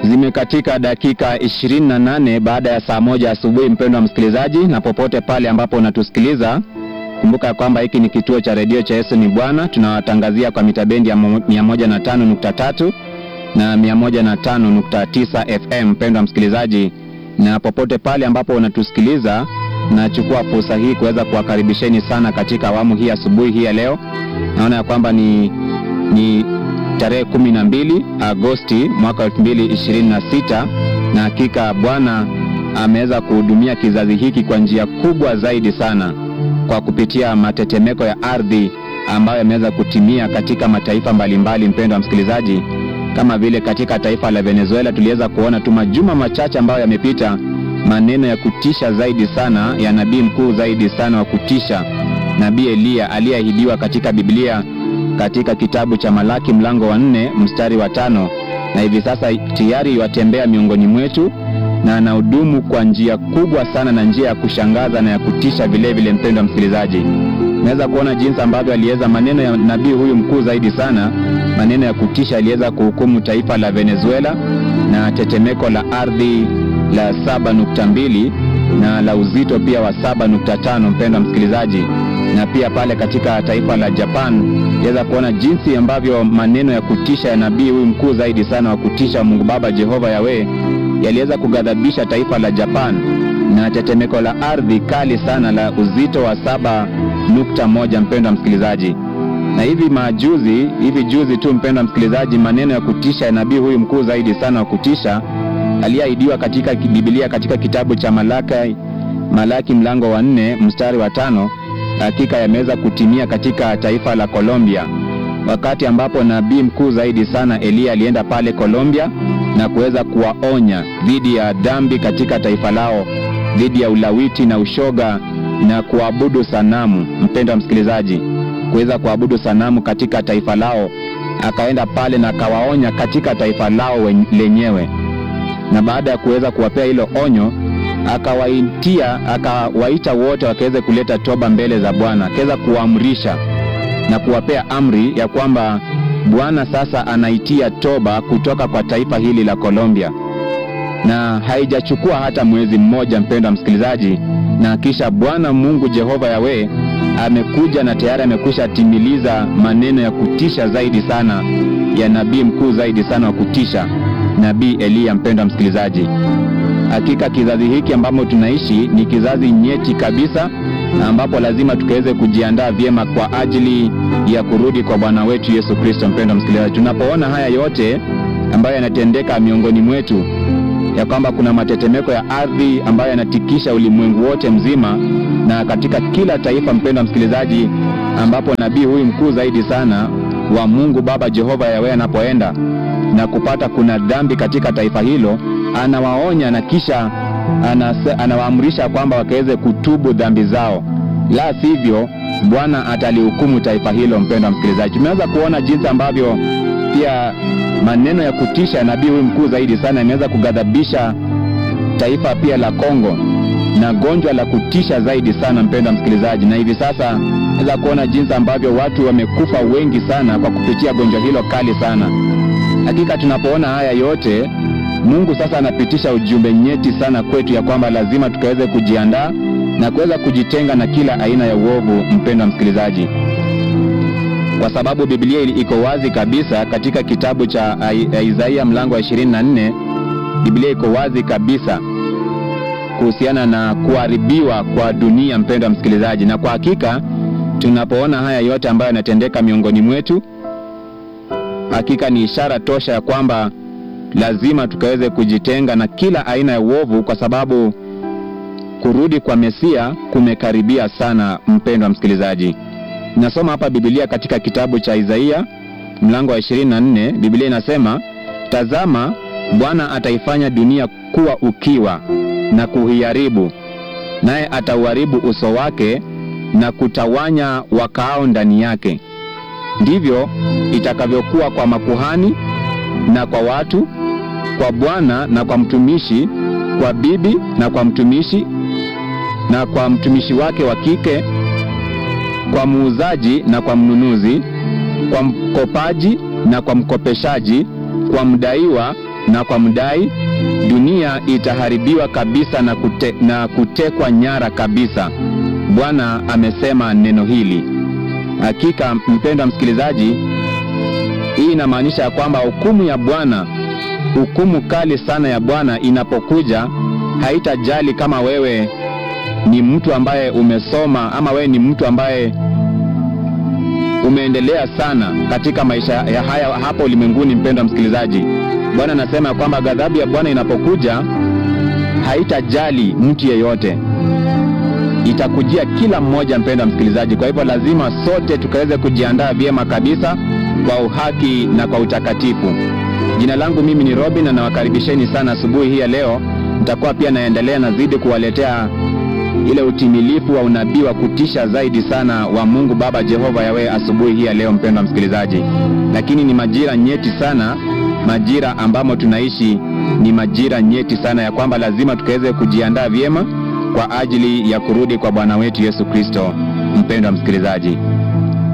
Zimekatika dakika 28 baada ya saa moja asubuhi, mpendwa msikilizaji, na popote pale ambapo unatusikiliza, kumbuka kwamba hiki ni kituo cha redio cha Yesu ni Bwana. Tunawatangazia kwa mitabendi ya 105.3 na 105.9 FM, mpendwa msikilizaji, na popote pale ambapo unatusikiliza, nachukua fursa hii kuweza kuwakaribisheni sana katika awamu hii asubuhi hii ya leo. Naona ya kwamba ni, ni tarehe 12 Agosti mwaka 2026 na hakika Bwana ameweza kuhudumia kizazi hiki kwa njia kubwa zaidi sana kwa kupitia matetemeko ya ardhi ambayo yameweza kutimia katika mataifa mbalimbali. Mpendwa msikilizaji, kama vile katika taifa la Venezuela tuliweza kuona tu majuma machache ambayo yamepita, maneno ya kutisha zaidi sana ya nabii mkuu zaidi sana wa kutisha, nabii Eliya aliyeahidiwa katika Biblia katika kitabu cha Malaki mlango wa nne mstari wa tano na hivi sasa tayari watembea miongoni mwetu na anahudumu kwa njia kubwa sana na njia ya kushangaza na ya kutisha vilevile. Mpendwa msikilizaji, naweza kuona jinsi ambavyo aliweza maneno ya nabii huyu mkuu zaidi sana, maneno ya kutisha, aliweza kuhukumu taifa la Venezuela na tetemeko la ardhi la 7.2 na la uzito pia wa 7.5, mpendwa msikilizaji na pia pale katika taifa la Japan iweza kuona jinsi ambavyo maneno ya kutisha ya nabii huyu mkuu zaidi sana wa kutisha Mungu Baba Jehova Yawe yaliweza kughadhabisha taifa la Japan na tetemeko la ardhi kali sana la uzito wa saba nukta moja mpendwa msikilizaji. Na hivi majuzi hivi juzi tu mpendwa msikilizaji, maneno ya kutisha ya nabii huyu mkuu zaidi sana wa kutisha aliyeahidiwa katika Biblia katika kitabu cha Malaki, Malaki mlango wa nne mstari wa tano hakika yameweza kutimia katika taifa la Colombia, wakati ambapo nabii mkuu zaidi sana Eliya alienda pale Colombia na kuweza kuwaonya dhidi ya dhambi katika taifa lao, dhidi ya ulawiti na ushoga na kuabudu sanamu. Mpendwa msikilizaji, kuweza kuabudu sanamu katika taifa lao, akaenda pale na akawaonya katika taifa lao lenyewe, na baada ya kuweza kuwapea hilo onyo akawaitia akawaita wote wakaweze kuleta toba mbele za Bwana, akaweza kuamrisha na kuwapea amri ya kwamba Bwana sasa anaitia toba kutoka kwa taifa hili la Colombia, na haijachukua hata mwezi mmoja, mpendwa msikilizaji, na kisha Bwana Mungu Jehova Yawe amekuja na tayari amekwisha timiliza maneno ya kutisha zaidi sana ya nabii mkuu zaidi sana wa kutisha, nabii Eliya. Mpendwa msikilizaji, hakika kizazi hiki ambamo tunaishi ni kizazi nyeti kabisa, na ambapo lazima tukaweze kujiandaa vyema kwa ajili ya kurudi kwa Bwana wetu Yesu Kristo. Mpendwa msikilizaji, tunapoona haya yote ambayo yanatendeka miongoni mwetu, ya kwamba kuna matetemeko ya ardhi ambayo yanatikisha ulimwengu wote mzima na katika kila taifa, mpendwa msikilizaji, ambapo nabii huyu mkuu zaidi sana wa Mungu Baba Jehova Yawe anapoenda na kupata kuna dhambi katika taifa hilo anawaonya na kisha anawaamrisha kwamba wakaweze kutubu dhambi zao, la sivyo Bwana atalihukumu taifa hilo. Mpendwa msikilizaji, tumeweza kuona jinsi ambavyo pia maneno ya kutisha nabii huyu mkuu zaidi sana imeweza kughadhabisha taifa pia la Kongo na gonjwa la kutisha zaidi sana, mpendwa msikilizaji, na hivi sasa naweza kuona jinsi ambavyo watu wamekufa wengi sana kwa kupitia gonjwa hilo kali sana. Hakika tunapoona haya yote Mungu sasa anapitisha ujumbe nyeti sana kwetu ya kwamba lazima tukaweze kujiandaa na kuweza kujitenga na kila aina ya uovu, mpendwa msikilizaji, kwa sababu Biblia iko wazi kabisa katika kitabu cha Isaia mlango wa 24. Biblia iko wazi kabisa kuhusiana na kuharibiwa kwa dunia, mpendwa msikilizaji, na kwa hakika tunapoona haya yote ambayo yanatendeka miongoni mwetu, hakika ni ishara tosha ya kwamba lazima tukaweze kujitenga na kila aina ya uovu, kwa sababu kurudi kwa Mesia kumekaribia sana. Mpendwa msikilizaji, nasoma hapa Biblia katika kitabu cha Isaia mlango wa 24. Biblia inasema, tazama, Bwana ataifanya dunia kuwa ukiwa na kuiharibu, naye atauharibu uso wake na kutawanya wakaao ndani yake. Ndivyo itakavyokuwa kwa makuhani na kwa watu, kwa bwana na kwa mtumishi, kwa bibi na kwa mtumishi, na kwa mtumishi wake wa kike, kwa muuzaji na kwa mnunuzi, kwa mkopaji na kwa mkopeshaji, kwa mdaiwa na kwa mdai, dunia itaharibiwa kabisa na, kute, na kutekwa nyara kabisa. Bwana amesema neno hili. Hakika mpendwa msikilizaji, hii inamaanisha ya kwamba hukumu ya Bwana, hukumu kali sana ya Bwana inapokuja, haitajali kama wewe ni mtu ambaye umesoma ama wewe ni mtu ambaye umeendelea sana katika maisha ya haya hapa ulimwenguni. Mpendwa msikilizaji, Bwana anasema ya kwamba ghadhabu ya Bwana inapokuja haitajali mtu yeyote, itakujia kila mmoja, mpendwa msikilizaji. Kwa hivyo lazima sote tukaweze kujiandaa vyema kabisa kwa uhaki na kwa utakatifu. Jina langu mimi ni Robin na nawakaribisheni sana asubuhi hii ya leo. Nitakuwa pia naendelea nazidi kuwaletea ile utimilifu wa unabii wa kutisha zaidi sana wa Mungu Baba Jehova Yawe asubuhi hii ya leo, mpendwa msikilizaji. Lakini ni majira nyeti sana, majira ambamo tunaishi ni majira nyeti sana, ya kwamba lazima tukaweze kujiandaa vyema kwa ajili ya kurudi kwa Bwana wetu Yesu Kristo. Mpendwa msikilizaji